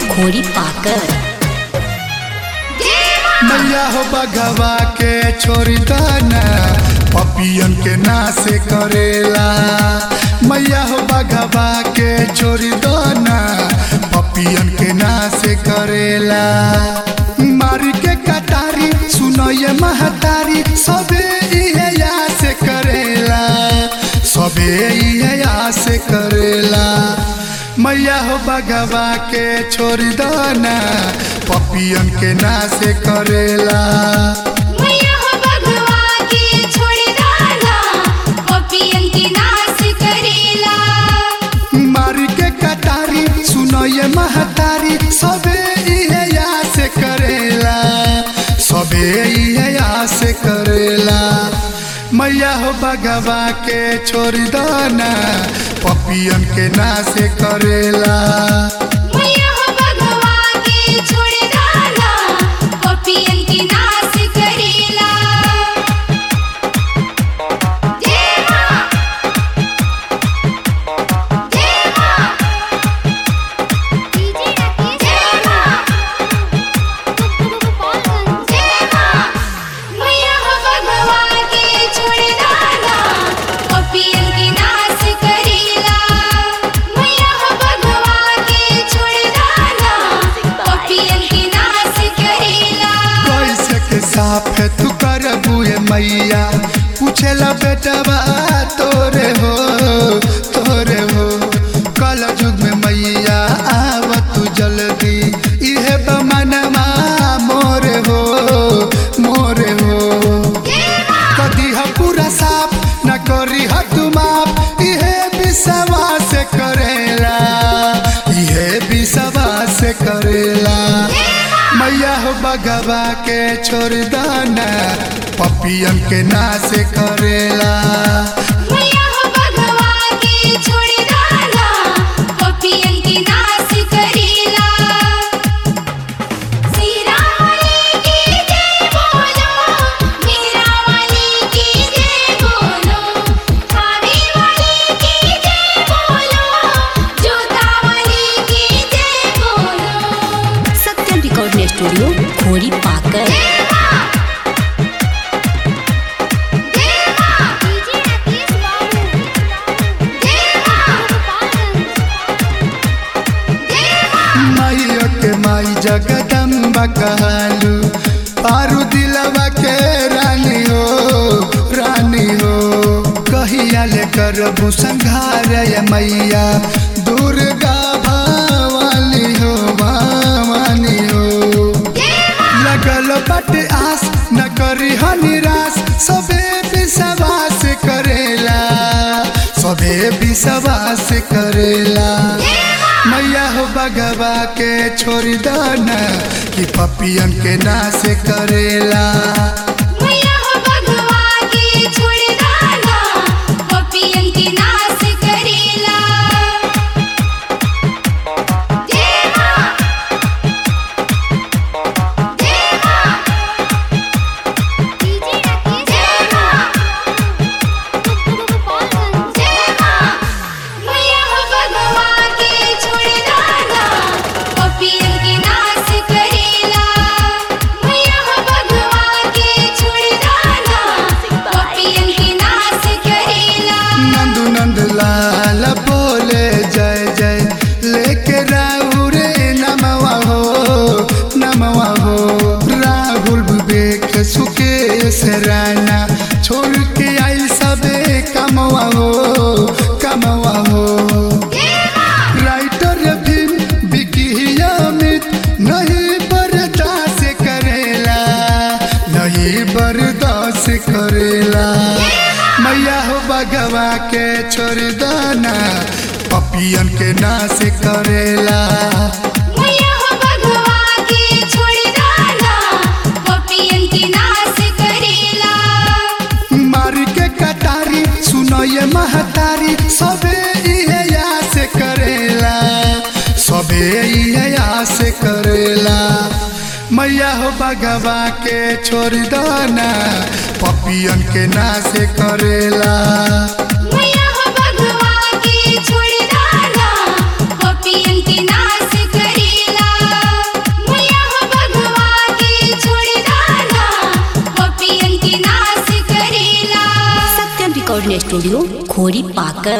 खोरी पाकर मैया हो बगवा के छोड़ी दाना पपियन के नाश करेला मैया हो बगवा के छोड़ी दाना पपियन के नाश करेला मारी के कटारी सुनो ये महतारी सबे इहे यास करेला सबे इहे यास करेला मैया हो बगवा के छोड़ दाना पपियन के नाश करेला मैया हो भगवा के छोड़ डाला पपियन के नाश करेला मारी के कटारी सुनो ये महतारी सबे इहे यास करेला सबे इहे यास करेला मैया हो बगवा के छोड़ दाना पपियन के नाश करेला मैया हो भगवा के छोड़ डाला पपियन के नाश करेला जय मां जय मां डीजे जय मां जय मां मैया हो भगवा के छोड़ डाला पपियन के नाश करेला मैया हो भगवा के छोड़ डाला पपियन के नाश करेला कैसे के साफ है तू कर बुए मैया पूछेला बेटवा तोरे हो तोरे हो कल युग में मैया आव तू जल्दी इहे बमनमा मोरे हो मोरे हो कदी ह पूरा साफ न करी ह तू माफ इहे विश्वास करेला इहे विश्वास करेला मैया हो बगवा के छोड़ दाना पपियन के नाश करेला मैया हो भगवा के छोड़ डाला पपियन के नाश करेला सीरा वाली की जय बोलो मीरा वाली की जय बोलो थाने वाली की जय बोलो जोता वाली की जय बोलो सत्यम रिकॉर्डिंग स्टूडियो खोरी पाकर जय मां जय मां डीजे राकेश बाबू जय मां जय मां माइयो के माई जगदम्बा कहलू पारू दिलवा के रानी हो रानी हो कहिया ले करबू संघार ये मैया दुर्गा भवानी हो भवानी हो लगल बट आस न करी ह निराश सबे विश्वास करेला सबे विश्वास करेला मैया हो बगवा के छोड़ दाना कि पपियन के नाश करेला मैया हो भगवा के छोड़ डाला पपियन के नाश करेला जय मां जय मां डीजे राकेश जय मां जय मां मैया हो भगवा के छोड़ डाला पपियन के नाश करेला मैया हो भगवा के छोड़ डाला पपियन के नाश करेला नंदू नंद लाल बोले जय जय लेके राहुल नमवा हो नमवा हो राहुल विवेक सुकेश राना छोड़ के आइल सबे कमवा हो कमवा हो राइटर फिल्म बिकी अमित नहीं बर्दाश्त करेला नहीं बर्दाश्त करेला मैया हो बगवा के छोड़ दाना पपियन के नाश करेला मैया हो भगवा के छोड़ डाला पपियन के नाश करेला मारी के कटारी सुनो ये महतारी सबे इहे यास करेला सबे इहे यास करेला मैया हो बगवा के छोड़ दाना पपियन के नाश करेला मैया हो भगवा के छोड़ डाला पपियन के नाश करेला रिकॉर्डिंग स्टूडियो खोरी पाकर